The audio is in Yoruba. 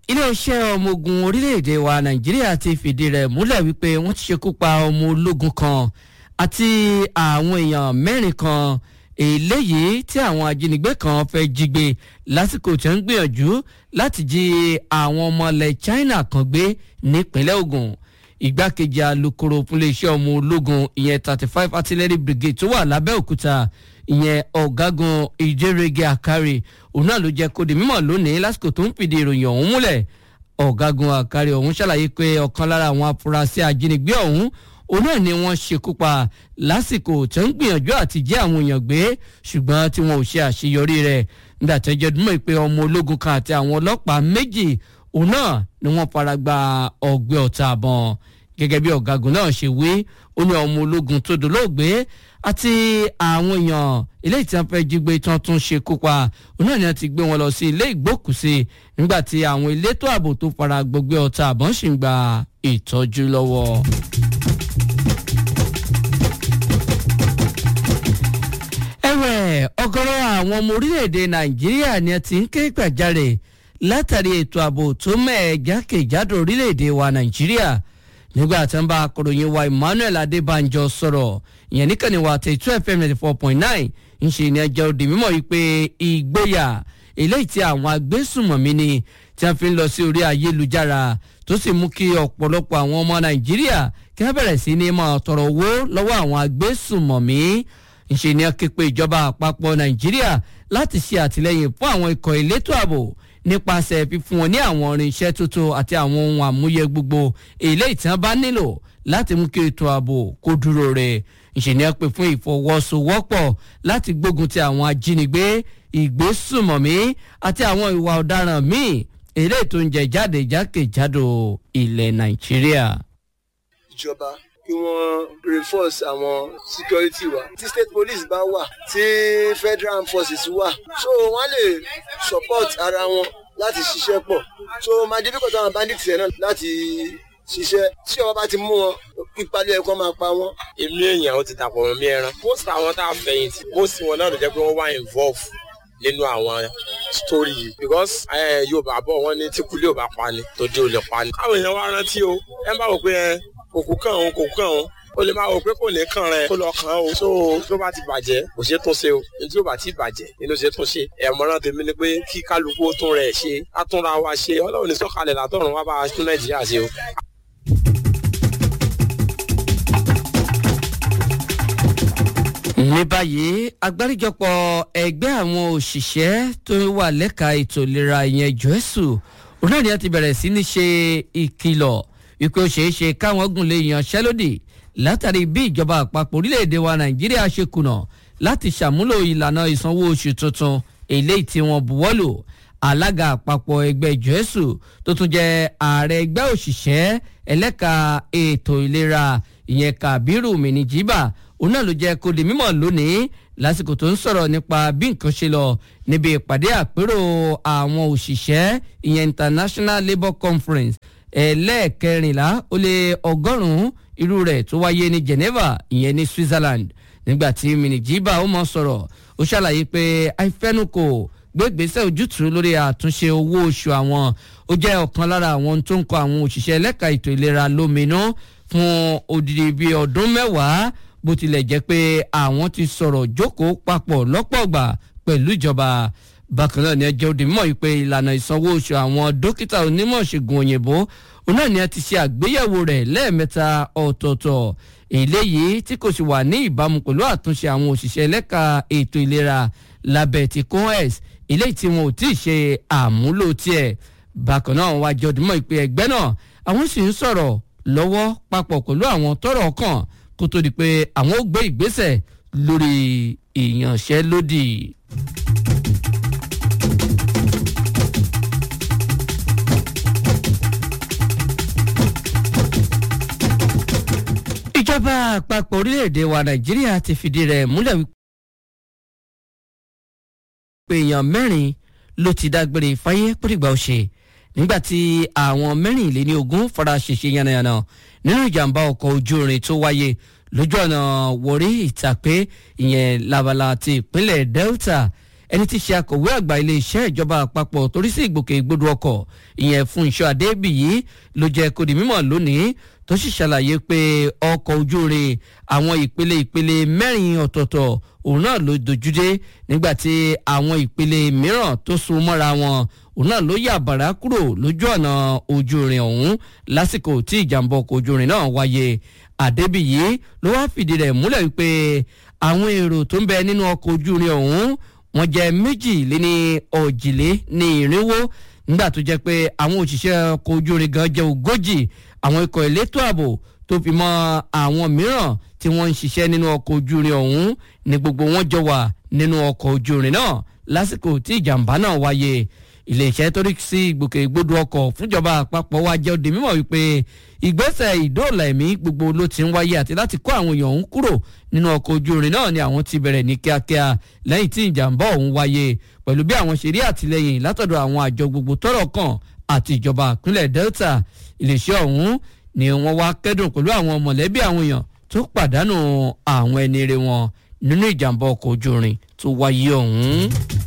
iléeṣẹ́ ọmọ ogun orílẹ̀-èdè wa nàìjíríà ti fìdí rẹ̀ múlẹ̀ wípé wọ́n ti ṣekú pa ọmọ ológun kan àti àwọn èèyàn mẹ́rin kan eléyìí tí àwọn ajínigbé kan fẹ́ jí gbé lásìkò tí wọ́n ń gbìyànjú láti jí àwọn ọmọ ilẹ̀ china kan gbé nípínlẹ̀ ogun igbákejì alūkkóró fúnléeṣẹ́ ọmọ ológun ìyẹn thirty five artillery brigade tó wà lábẹ́òkúta ìyẹn ọ̀gágun ìjẹ́rẹ́gẹ́ àkárí òun náà ló jẹ́ kó di mímọ̀ lónìí lásìkò tó ń fìdí ìròyìn ọ̀hún múlẹ̀ ọ̀gágun àkárí ọ̀hún ṣàlàyé pé ọ̀kan lára àwọn afurasí ajínigbé ọ̀hún òun náà ni wọ́n ṣekú pa lásìkò tó ń gbìyànjú àti jẹ́ àwọn èèyàn gbé ṣùgbọ́n tí wọn ò ṣe àṣeyọrí rẹ̀ nígbà tó jẹ́ dúnmọ̀ pé ọmọ ológun kan àti àwọn ọlọ́pàá méjì òun náà ni wọ́n fara gba ọgbẹ́ ọ̀tá àbọ̀n gẹ́gẹ́ bí ọ̀gágun náà ṣe wí ó ní ọmọ ológun tó dolóògbé àti àwọn èèyàn ilé ìtàn fẹ́ jí gbé tán tún ṣe kópa òun náà ni wọ́n ti gbé wọn lọ sí ilé ìgbókùsí nígbà tí àwọn elétò ààbò tó fara gbọgbẹ́ ọ̀tá àbọ̀n ṣì ń gba ìtọ́jú lọ́wọ́. ẹ̀wẹ̀ ọ̀gọ̀rọ̀ àwọn ọmọ orílẹ̀-èdè nàìjíríà ni ẹ ti ń ké gbàjarè látàrí ètò ààbò tó mẹ́ẹ̀ jákèjádò orílẹ̀-èdè wa nàìjíríà nígbà tí wọ́n bá akọ̀ròyìn wa emmanuel adébánjọ sọ̀rọ̀ ìyẹn níkànnì wa tẹ̀ two fm ninety four point nine ń ṣe ní ẹjọ́ òdì mímọ́ yìí pé ìgboyà eléyìí tí àwọn agbésùmọ̀mí ni tí wọ́n fi ń lọ sí orí ayélujára tó sì mú kí ọ̀pọ̀lọpọ̀ àwọn ọmọ nàìjíríà kí wọ́n bẹ̀rẹ̀ sí ní máa tọrọ owó lọ́wọ́ àwọn agbésùmọ̀mí ńṣe ni ké pe ìjọba àpapọ̀ nàìjíríà láti ṣe àtìlẹyìn fún àwọn ikọ̀ elétò ààbò nípasẹ̀ fífún wọn ní àwọn irinṣẹ́ tuntun àti àwọn ohun àmúyẹ gbogbo èlé ìtàn bá nílò láti mú kí ètò ààbò kó dúró rẹ̀ ńṣe ni pé fún ìfọwọ́sowọ́pọ̀ láti gbógun ti àwọn ajínigbé ìgbésùmọ̀mí àti àwọn ìwà ọ̀daràn míì èlé ètò oúnjẹ jáde jákèjádò ilẹ̀ nàìjíríà. ìjọba kí wọ́n reinforce àwọn security wa tí state police bá wà tí federal armed forces wà so wọ́n lè support ara wọn láti ṣiṣẹ́ pọ̀ so máa difficult àwọn bandits yẹn náà láti ṣiṣẹ́ tí ọba bá ti mú wọn pípalẹ̀ ẹ̀kọ́ máa pa wọ́n. èmi èèyàn ó ti dàpọ̀ mọ́ mi ẹran most àwọn tá a fẹ̀yìntì most wọn náà ló jẹ́ pé wọ́n wá involve nínú àwọn story yìí because yorùbá bọ̀ wọ́n ní tí kulé ò bá pa ni tó dé ò lè pa ni. káwọn èèyàn wá rántí o ẹ bá wò pé ẹ kòkó kàn òun kòkó kàn òun o lè máa wò pé kò ní kàn rẹ kó lọ kàn ó so tó bá ti bàjẹ́ kò ṣe tún ṣe o tí ó bá ti bàjẹ́ nínú ṣe tún ṣe ẹ̀mọ́ràn tèmi ni pé kí kálukú ó tún rẹ̀ ṣe á túnra wa ṣe ọlọ́run ní sọ́kalẹ̀ látọ̀run wá bá a tún nàìjíríà ṣe o. ní báyìí agbáríjọpọ̀ ẹgbẹ́ àwọn òṣìṣẹ́ tó wà lẹ́ka ètò ìlera ìyẹn jọ́ẹ́sù òun náà ni wọ́n ti bẹ̀rẹ̀ sí ní ṣe ìkìlọ̀ wípé ó ṣeé ṣe káwọn gùn lè yanṣẹ́lódì látàrí bí ìjọba àpapọ̀ orílẹ̀-èdè wa nàìjíríà ṣe kùnà láti ṣàmúlò ìlànà ìsanwó oṣù tuntun eléyìí tí wọ́n buwọ́lù alága àpapọ̀ ẹgbẹ́ jọ́ẹ́sù tó tún jẹ́ ààrẹ ẹgbẹ́ òṣìṣẹ́ ẹlẹ́ka ètò ìlera ìyẹn kàbírù mìnìjíbà òun náà ló jẹ́ kó di mímọ̀ lónìí lásìkò tó ń sọ̀rọ̀ nípa bí nǹkan ṣe lọ níbi ìpàdé àpérò àwọn òṣìṣẹ́ ìyẹn international labour conference ẹlẹ́ẹ̀kẹrìnlá ó lé ọgọ́rùn-ún irú rẹ̀ tó wáyé ní geneva ìyẹn ní switzerland nígbà tí mìnìjíbà ó mọ̀ sọ̀rọ̀ ó ṣàlàyé pé àìfẹ́nukò gbégbèsè ojútùú lórí àtúnṣe owó oṣù àwọn ó jẹ́ ọ̀kan lára àwọn tó ń kọ àwọn òṣìṣẹ́ ẹlẹ́ka ètò ìlera lóminú fún odidi bíi ọdún mẹ́wàá bó tilẹ̀ jẹ́ pé àwọn ti sọ̀rọ̀ jókòó papọ̀ lọ́pọ̀ ọgbà pẹ̀lú ìjọba bákan náà ni ẹ jẹ́ òde mímọ́ yìí pé ìlànà ìsanwó oṣù àwọn dókítà onímọ̀ ṣègùn òyìnbó òun náà ni ẹ ti ṣe àgbéyẹ̀wò rẹ̀ lẹ́ẹ̀mẹ́ta ọ̀tọ̀ọ̀tọ̀ eléyìí tí kò sì wà ní ìbámu pẹ̀lú àtúnṣe àwọn òṣìṣẹ́ ẹlẹ́ka ètò ìlera lábẹ́ ti coes eléyìí tí wọn ò tí ì ṣe àmúlò tiẹ̀ bákan náà wá jẹ́ òde mímọ́ yìí pé ẹgbẹ́ náà àwọn sì ń sọ̀rọ̀ lọ́wọ́ papọ̀ pẹ̀lú àwọn tọ́rọ̀ kàn kó tó di pé àwọn ó gbé ìgbésẹ̀ lórí ìyanṣẹ́lódì. ìjọba àpapọ̀ orílẹ̀-èdè wa nàìjíríà ti fìdí rẹ̀ múlẹ̀ wípé èèyàn mẹ́rin ló ti dágbére fáyé pọ́nìgbà ọ̀sẹ̀ nígbàtí àwọn mẹ́rìnléní ogún fara ṣèṣe yánnayànna nínú ìjàmbá ọkọ̀ ojú irin tó wáyé lójú ọ̀nà wọ̀rí ìtàpé ìyẹn labala ti ìpínlẹ̀ delta ẹni tí í ṣe akọ̀wé àgbà iléeṣẹ́ ìjọba àpapọ̀ torí sí ìgbòkègbodò ọkọ̀ ìyẹn fún iṣẹ́ adébíyí ló jẹ́ kó di mímọ̀ lónìí tó sì ṣàlàyé pé ọkọ̀ ojú irin àwọn ìpele ìpele mẹ́rin ọ̀tọ̀ọ̀tọ̀ òun náà ló dojúdé nígbà tí àwọn ìpele mìíràn tó so mọ́ra wọn òun náà ló yà bàrá kúrò lójú ọ̀nà ojú irin ọ̀hún lásìkò tí ìjàmbá ọkọ̀ ojú irin náà wáyé àdébíyí ló wá fìdí rẹ̀ múlẹ̀ wípé àwọn èrò tó ń bẹ nínú ọkọ̀ ojú irin ọ̀hún wọ́n jẹ́ méjì lé ní ọ̀jìlé ní ìrínwó nígbà tó jẹ́ pé àwọn òṣìṣẹ́ ọkọ̀ ojú irin gan jẹ́ ogójì àwọn ikọ̀ elétò ààbò tó fi mọ́ àwọn mìíràn tí wọ́n ń ṣiṣẹ́ nínú ọkọ̀ ojú irin ọ̀hún ní gbogbo wọn jọ wà nínú ọkọ̀ ojú irin náà lásìkò tí ìjàmbá náà wáyé iléeṣẹ́ tó rí sí ìgbòkègbodò ọkọ̀ fúnjọba àpapọ̀ wa jẹ́ òde mímọ̀ wípé ìgbésẹ̀ ìdóòlà ẹ̀mí gbogbo ló ti ń wáyé àti láti kó àwọn èèyàn ọ̀hún kúrò nínú ọkọ̀ ojú irin náà ni àwọn ti bẹ̀rẹ̀ ní kíákíá lẹ́yìn tí ìjàmbá ọ̀hún wáyé pẹ̀lú bí àwọn ṣe rí àtìlẹyìn látọ̀dọ̀ àwọn àjọ gbogbo tọ́rọ̀ kàn àti ìjọba ìpínlẹ̀ delta iléeṣẹ́ ọ̀hún ni wọ́n wá kẹ́dùn pẹ̀lú àwọn mọ̀lẹ́bí àwọn èèyàn tó pàdánù àwọn ẹni rere wọn nínú ìjàmbá ọkọ̀ ojú irin tó wáyé ọ̀hún.